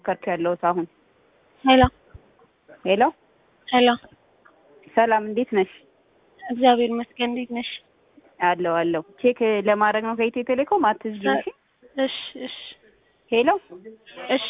እየሞከርኩ ያለሁት አሁን። ሄሎ ሄሎ ሄሎ፣ ሰላም፣ እንዴት ነሽ? እግዚአብሔር ይመስገን። እንዴት ነሽ? አለው አለው። ቼክ ለማድረግ ነው ከኢትዮ ቴሌኮም አትዝጊ። እሺ እሺ እሺ ሄሎ እሺ።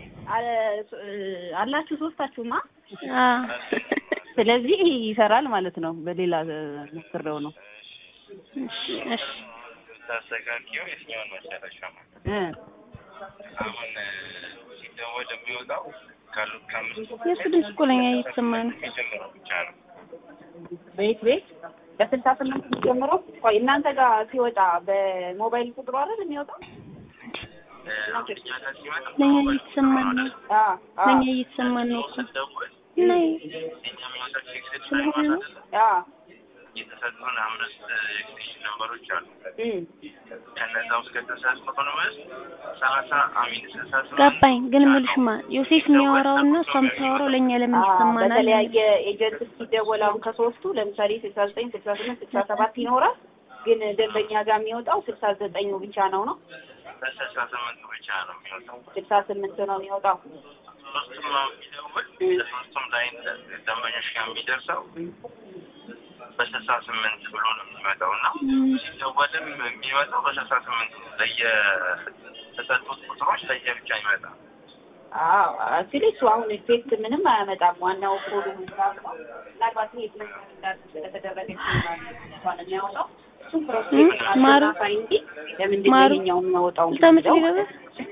አላችሁ ሶስታችሁማ። አ ስለዚህ ይሰራል ማለት ነው። በሌላ ሞክሬው ነው እሺ እሺ ታስተካክየው የትኛውን መጨረሻ ማለት እ አሁን ሲደወል የሚወጣው ካሉት ከአምስቱ የእሱ ድምፅ እኮ ለኛ እየተሰማ ነው። የጀመረው ብቻ ነው። ቤት ቤት በስልሳ ስምንት ጀምረው ቆይ እናንተ ጋር ሲወጣ በሞባይል ቁጥሩ አይደል የሚወጣው? እኛ ጋር ሲመጣ ለኛ እየተሰማን ነው። አ አ ለኛ እየተሰማን ነው እኮ ስንደውል እና የኛ የሚወጣው ቴክስት ስለሆነ ነው። አ የተሰጡን አምስት ኤክስቴንሽን ነምበሮች አሉ። እም ከነዛ ውስጥ ከተሰጡን ውስጥ ሰላሳ አሚን ስልሳ ስምንት ገባኝ። ግን እምልሽማ ዮሴፍ የሚያወራው እና እሷ የምታወራው ለእኛ ለምን አ ይሰማናል? በተለያየ ኤጀንት ሲደወል አሁን ከሶስቱ ለምሳሌ ስልሳ ዘጠኝ ስልሳ ስምንት ስልሳ ሰባት ይኖራል። ግን ደንበኛ ጋር የሚወጣው ስልሳ ዘጠኙ ብቻ ነው ነው በስልሳ ስምንት ብቻ ነው የሚወጣው። ስልሳ ስምንት ነው የሚወጣው። ሶስቱም የሚደውል ለሶስቱም ላይ ደንበኞች ጋር የሚደርሰው በስልሳ ስምንት ብሎ ነው የሚመጣው እና ሲደወልም የሚመጣው በስልሳ ስምንት ነው። ለየተሰጡት ቁጥሮች ለየብቻ ይመጣል። አዎ አክቹሊ እሱ አሁን ኢፌክት ምንም አያመጣም። ዋናው ኮዱ ምናምን ነው። ምናልባት ይሄ ምን እንዳል ስለተደረገ ይችላል እንኳን የሚያወጣው እሱም ፕሮሴስ ማሩ አሳይ እንጂ ለምንድን ነው ማሩ ይሄኛው የሚያወጣው ልታመጪ የሚለው ገባ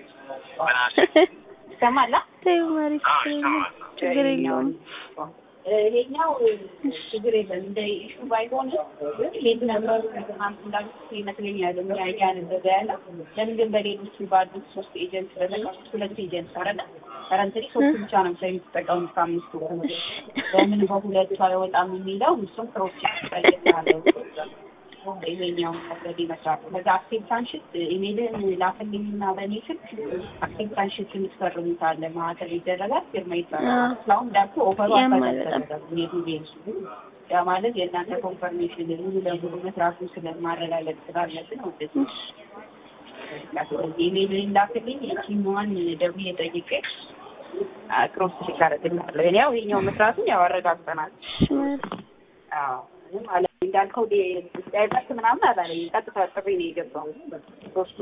ይሰማላ። ተይው ማሪ፣ አዎ ችግር የለውም ይሰማል። ችግር የለውም። ይሄኛው ችግር የለም እንደ ኢሹ ባይሆን ግን ሌት ነበሩ ምናምን እንዳሉት ይመስለኛል እያነበበ ያለ ለምን ግን በሌሎቹ ባሉት ሶስት ኤጀንት በተቀሩት ሁለት ኤጀንት አረለ ከረንትሪ ሶስት ብቻ ነው ሰው የሚጠቀሙት ከአምስቱ ለምን በሁለቱ አይወጣም የሚለው እሱም ፕሮጀክት ይጠይቃለው ይሄኛው መውሰድ ይመስላል። ከዛ አክሴፕታንሽት ኢሜልን ላክልኝና በእኔ ስልክ አክሴፕታንሽት የምትፈርሙት አለ ማዕከል ይደረጋል ፊርማ ይባላል። አዎ። እስካሁን ዳቦ ኦፈሩ ያማል አልተደረገም። የዱቤን ያ ማለት የእናንተ ኮንፈርሜሽን ሙሉ ለሙሉ መስራቱን ስለማረጋገጥ ስላለብን ወደዚህ ኢሜልን ላክልኝ የቲሟን ደውዬ ጠይቄ ክሮስ ቼክ አደርግልሃለሁ። እኔ ያው ይኸኛው መስራቱን ያው አረጋግጠናል። እሺ ማሪ፣ አዎ ምንም አለ እንዳልከው ዲ- ዳይቨርስ ምናምን አላለኝ። ቀጥታ ጥሪ ነው የገባው ሶስቱ።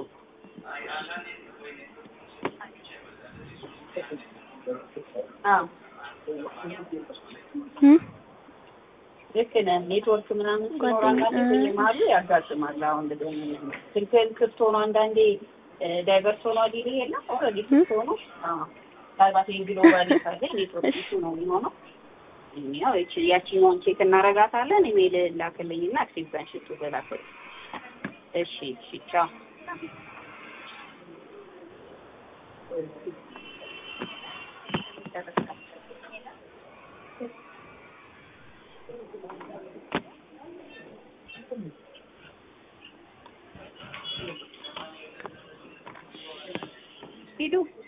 አዎ እም ልክ ነህ። ኔትወርክ ምናምን ሲኖር ጓደኛ- አንዳንዴ በየመሀሉ ያጋጥማል። አሁን እንደዚህ ስልክህን ክፍት ሆኖ አንዳንዴ ዳይቨርስ ሆኖ ሊል የለም ኦልሬዲ ክፍት ሆኖ አዎ ምናልባት ይሄን ግሎባል ካለ ኔትወርክ ኢሹ ነው የሚሆነው። ያው ይቺ ያቺኛውን ቼክ እናረጋታለን። ኢሜል ላክልኝና አክሴፕታንስ ሽቱ በላክልኝ። እሺ እሺ ቻው። ሂዱ